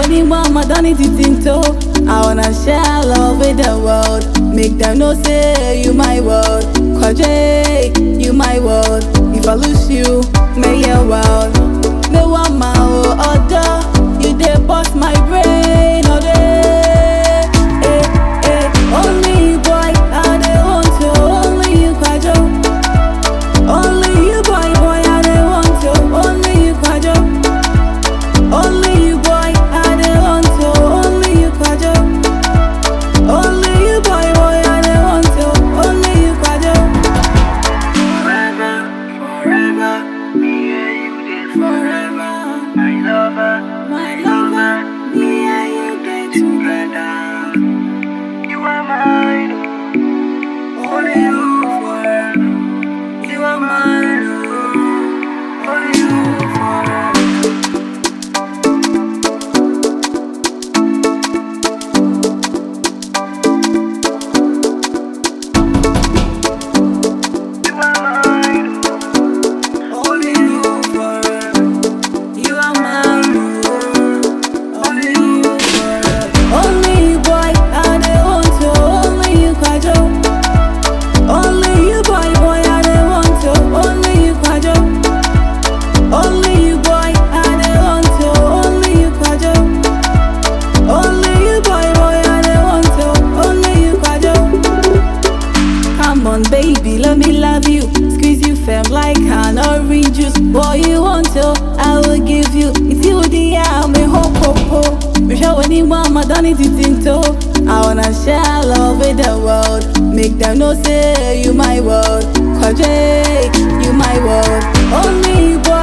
anyone, I don't need to think to. I wanna share love with the world. Make them know say you my world. Kwaje, you my world. If I lose you, may your world. Me want my order. You dey bust my brain all day. Eh, eh. Only you, boy, I dey want you. Only you, Kwajo. Only you, boy, boy, I dey want you. Only you, Kwajo. Only you, boy, I dey want you. Only you, Kwajo. Only you, boy, boy, I dey want you. Only you, Kwajo. Forever, forever, me and you did forever. My lover, My lover, me and you dey together. you are mine. Only you forever. You are mine. Only you forever. You are mine. Only you forever. You are mine. Only you forever. Only you, boy, I dey want you. Only you, Kwajo. Only you, boy, boy, I dey want you. Only you, Kwajo. Only you, boy, I dey want you. Only you, Kwajo. Only you, boy, boy, I dey want you. Only you, Kwajo. Come on, baby, let me love you. Squeeze you firm like an orange juice. Boy, you want to, I will give you. It's you, the I'm a hope, hope, hope. Me show anyone, I don't need to think to. I wanna share love with the world. Make them know, say you my world. Kwaje, you my world. Only you, boy,